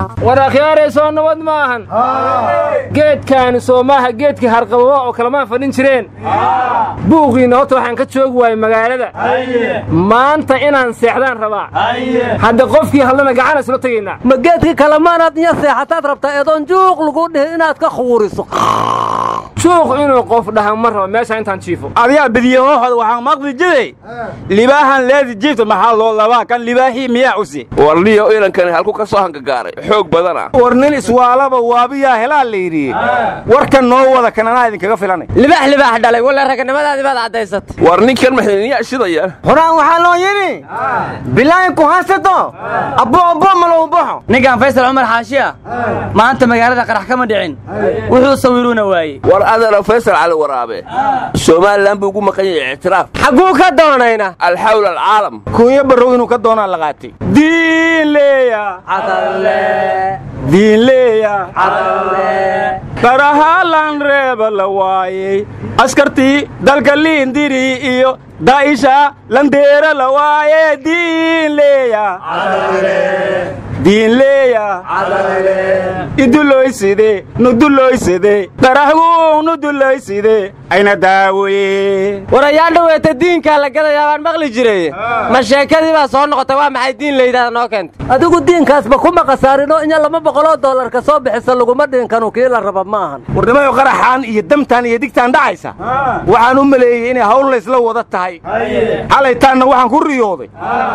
war akhyaarey soo nabad ma ahan geedkaani soo maaha geedkii harqababa oo kalamaan fadhin jireen buuqiinna horta waxaan ka joogi waayey magaalada maanta inaan seexdaan rabaa hadda qofkii hadlana gacan isla tegaynaa ma geedkii kalemaanaad iyo seexataad rabtaa eedoon juuq lagu dhihi inaad ka khuuriso juuq inuu qof dhaha ma rabo meesha intaan jiifo adigaa badiyahohod waxaan maqli jiray libaahan leedi jiifta maxaa loo labaa kan libaahii miyaa cusi warniyo inankani halku ka soo hangagaaray xoog badana war nin iswaalaba waabiyaa helaa la yidhi warkan noo wada kan anaa idinkaga filanay libaax libaax dhalay walla raganimadaadii baad caddaysatay war ninkan maxdiniyaa shidayaan horaan waxaa loo yidhi bilaayin ku haysato abbo abbo malow baxo ninkan faysal cumar xaashiya maanta magaalada qarax kama dhicin wuxuu sawiruuna waayey war adeero faysal cali waraabe somalilan buu ugu maqan yahay ictiraaf xagguu ka doonayna alxawl alcaalam kuunya barrow inuu ka doonaa la qaatay diinleeya diinleeya qarahalan reeba la waayey askartii dalka liindiri iyo daa'isha landeera la waaye diinleeya diinleeya iduloyside nuduloyside qarahguu nuduloyside ayna daawoye war ayaa dhoweeta diinkaa la gadayaa baan maqli jiray ma sheekadii baa soo noqotay waa maxay diin layidhahda noo keentay adigu diinkaasba kuma khasaarinoo inya laba boqoloo dollarka soo bixisa laguma dhiinkanu kii la raba ma ahan warnimayo qaraxaan iyo damtaan iyo digtaan dhacaysa waxaan u maleeyey inay hawl laysla wada tahay xalaytaanna waxaan ku riyooday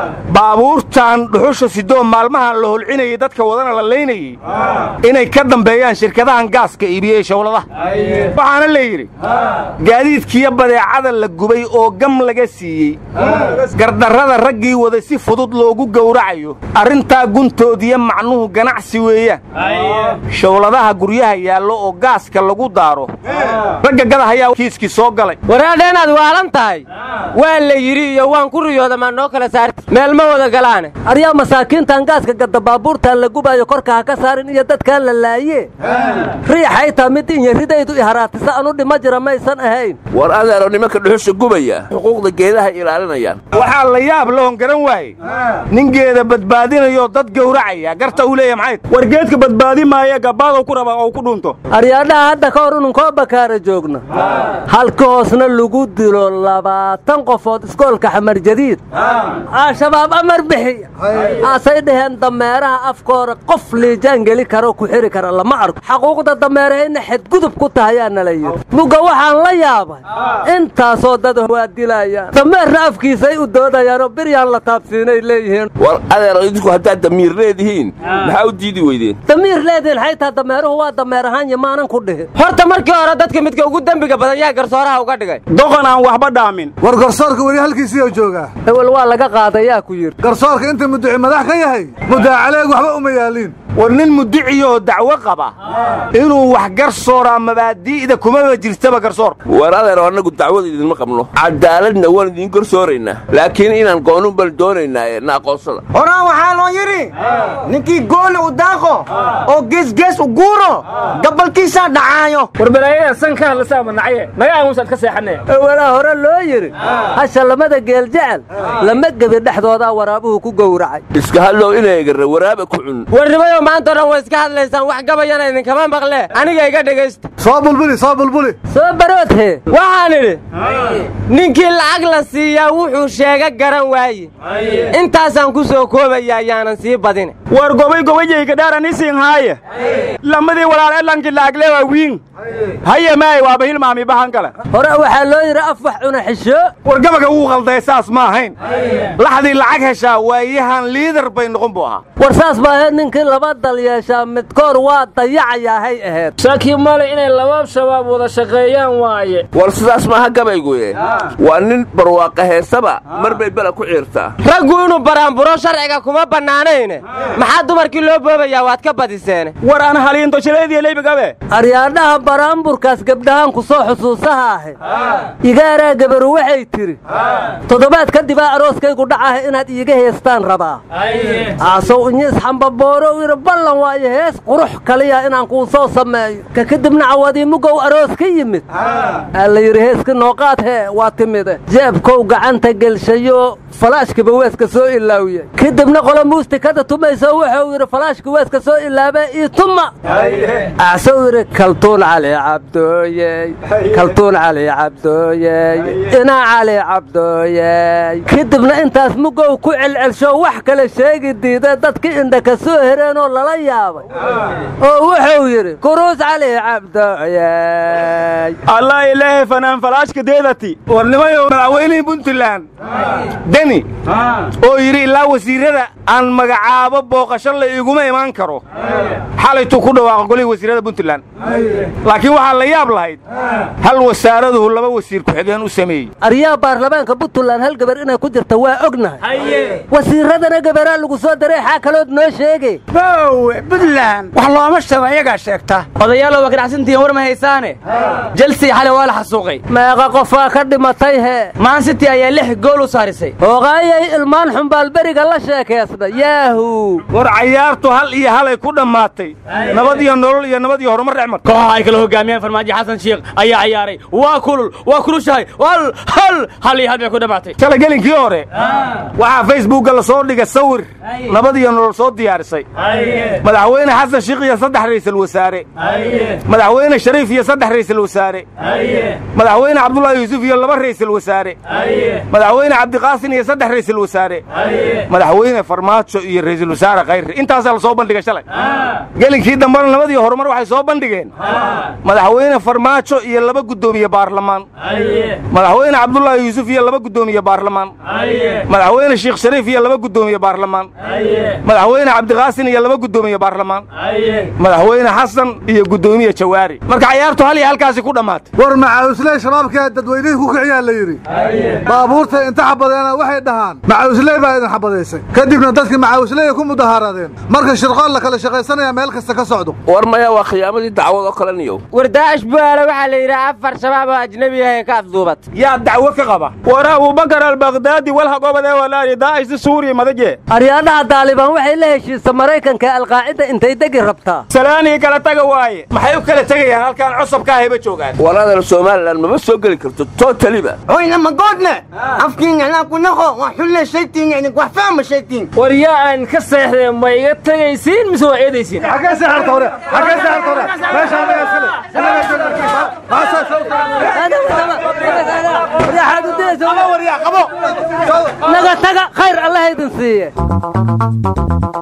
baabuurtan dhuxusha sidoo maalmahan la holcinayey dadka wadana la laynayey inay ka dambeeyaan shirkadahan gaaska iibiyey shawladaha waxaana la yidhi gaadiidkiiyo badeecada la gubay oo gam laga siiyey gardarrada raggii waday si fudud loogu gowracayo arrintaa guntoodiyo macnuhu ganacsi weeyaan shawladaha guryaha yaallo oo gaaska lagu daaro ragga gadahayaa kiiskii soo galay waraadha inaad waalan tahay waa la yidhi iyo waan ku riyooda maa noo kala saarti meel ma wada galaane aryaa masaakiintan gaaska gadda baabuurtaan la gubaayo korka ha ka saarin iyo dadkaan la laaye riixay taa mid inyaridaydu iharaatisa anu dhima jira maysan ahayn war adeero nimanka dhuxusha gubaya xuquuqda geedaha ilaalinayaan waxaa la yaab lahon garan waaye nin geeda badbaadinayoo dad gowracaya garta uu leeya maxay war geedka badbaadi maaya gabbaadow ku raba oo ku dhunto aryaadhaha hadda ka hor inunkoo bakaara joogna halka hoosna lagu dilo labaatan qofood iskoolka xamar jadiid al-shabaab amar bixiya aasay dhaheen dameeraha afkoora qof liijaan geli karoo ku xiri kara lama arko xaquuqda dameerahayna xadgudub ku tahayaa nala yidhi muga waxaan la yaabay intaasoo dad waa dilayaan dameerna afkiisay u doodayaanoo biryaan la taabsiinay leeyihiin war adeero idinku haddaad damiir leedihiin maxaa u diidi weydeen damiir leedihin xaytaa dameeruhu waa dameer ahaan yamaanan ku dhihin horta markii hore dadka midka ugu dembiga badan yaa garsooraha uga dhigay doqon aan waxba dhaamin war garsoorka weli halkiisiiyoo joogaa ewel waa laga qaaday yaa ku yidhi garsoorka inta muduci madax ka yahay muddaacaleeg waxba uma yaaliin war nin mudiciyoo dacwo qaba inuu wax garsooraa mabaadi'da kumaba jirtaba garsoor war adeero annagu dacwada idinma qabno cadaaladna waan idiin gorsooraynaa laakiin inaan goonun bal doonaynaa na aqoonsada horaan waxaa loo yidhi ninkii gooli u daaqo oo geesgees u guuro gabalkiisaa dhacaayo war balaayada san ka hadlasaa manacaye naga aamusaad ka seexanee ewelaa hore loo yidhi hasha lamada geel jecel lama gebi dhexdoodaa waraabuhu ku gowracay iska hadlow inaygarra waraaba ku cun warnimayo maantao dhan way iska hadlaysaan wax gabayana idinkama maqle aniga iga dhegaysta soo bulbuli soo bulbuli soo baroodhe waxaan idhi ninkii lacag la siiyaa wuxuu sheega garan waaye intaasaan ku soo koobaya ayaanan sii badine war gobay gobayayga dhaaranisin haaye lamadii walaal edlankii laagle waa wiin haye maay waaba hilmaami bahan kale hore waxaa loo yidhi af wax cuna xisho war gabaga wuu qalday saas ma ahayn laxdii lacag heshaa waayahan liidar bay noqon buu ahaa war saas baa ahayd ninkii laba dal yeeshaa midkoor waa dayacayahay ahayd shaki male inay laba shabaab wada shaqeeyaan waaye war sidaas maaha gabayguye waa nin barwaaqa heesaba mar bay bela ku ciirtaa raggu inuu baraanburo sharciga kuma bannaanayne maxaa dumarkii loo boobayaa waad ka badiseene war aan haliinto shileediya leybigabe aryaadhaha baraanburkaas gabdhahaan ku soo xusuusaha ahe igaaraa gabaru waxay tidhi toddobaad kadibaa arooskaygu dhacaha inaad iiga heestaan rabaa aasow inyis xambabooro yidhi ballan waayo hees qurux kaliya inaan kuu soo sameeyo ka kadibna caawadii mugow aroos ka yimid aa la yidhi heeska nooqaad hee waa timide jeebkow gacanta gelshayo falaashkiba weeska soo ilaawiye kadibna qolo muustikada tumayso wuxuu yidhi falaashka weeska soo ilaabe ii tuma acsou yidhi kaltuun cali cabdooyey kaltuun cali cabdooyey ina cali cabdooyey kadibna intaas mugow ku celcelsho wax kale sheegi diida dadkii indha ka soo hereenoo lala yaabay oo wuxuu yidhi kuruus cali cabdooyey allah ilaahay fanaan falaashka deedati warnimayo madaxweynihii puntland deni oo yidhi ilaa wasiirrada aan magacaabo booqasho la iguma imaan karo xalaytuu ku dhawaaqa golihii wasiirrada puntland laakiin waxaa la yaab lahayd hal wasaaraduhu laba wasiir ku-xigeen u sameeyey aryaha baarlamaanka puntland hal gabar inay ku jirta waa ognahay wasiiradana gabaraa lagu soo daray xaa kalood noo sheege bowe puntland wax looma sheego ayagaa sheegta odayaalow waa ganacsantihiin war ma haysaane jelsey xalay waa la xasuuqay meeqa qofaa ka dhimatay hee maan city ayaa lix gool u saarisay hoogaayay ilmaan xumbaalberiga la sheekaysna yaahu war cayaartu hal iyo halay ku dhammaatay nabad iyo nolol iyo nabad iyo horumar dhexmar kooxaha ay kala hogaamiyaan farmaajo xasan shiikh ayaa ciyaaray waa kulul waa kulushahay hal hal hal iyo hal bay ku dhammaatay shalay gelinkii hore waxaa facebookga la soo dhigay sawir nabad iyo nolol soo diyaarisay madaxweyne xasan shiikh iyo saddex ra'iisul wasaare madaxweyne shariif iyo saddex ra'iisul wasaare madaxweyne cabdullaahi yuusuf iyo laba ra'iisul wasaare madaxweyne cabdiqaasin iyo saddex ra'iisul wasaare madaxweyne farmaajo iyo ra'iisul wasaare khayre intaasaa la soo bandhigay shalay gelinkii dambena nabad iyo horumar waxay soo bandhigeen madaxweyne farmaajo iyo laba guddoomiye baarlamaan madaxweyne cabdullaahi yuusuf iyo laba guddoomiye baarlamaan madaxweyne sheekh shariif iyo laba guddoomiye baarlamaan madaxweyne cabdiqaasin iyo laba guddoomiye baarlamaan madaxweyne xasan iyo guddoomiye jawaari marka cayaartu hal iyo halkaasi ku dhammaatay war macaawusley shabaabkaa dadweynihii ku kiciyaa la yidhi baabuurta inta xabadeena waxay dhahaan macaawusley baa idin xabadaysay kadibna dadkii macaawusley ay ku mudahaaradeen marka shirqool la kala shaqaysanaya meel kasta ka socdo war maya waa khiyaamadii dacwad oo kale niyow war daa'ish buaale waxaa la yidhi afar shabaab oo ajnabi ah ee ka afduubat yaa dacwo ka qaba war abubakar albakdaadi walhagobadee walaali daa'ishda suuriya madaje aryaadhaha daalibaan waxay la heshiisa maraykanka alqaacida intay degi rabtaa salaanii kala taga waaye maxay u kala tegayaan halkaan cosabka ahayba joogaan walaadana somalilan mama soo geli karto totaliba hoyna magoodne afkiinacnaa ku naqo waa xulle shaytiin wax fahma shaytiin war yaa aan ka seexdee ma iga tegaysiin mise waa eedaysiin xaggee seexarta hore xaggee seexarta hore meesha anaga iskale anaga joogna baasaa sawta naga taga khayr allaha idin siiye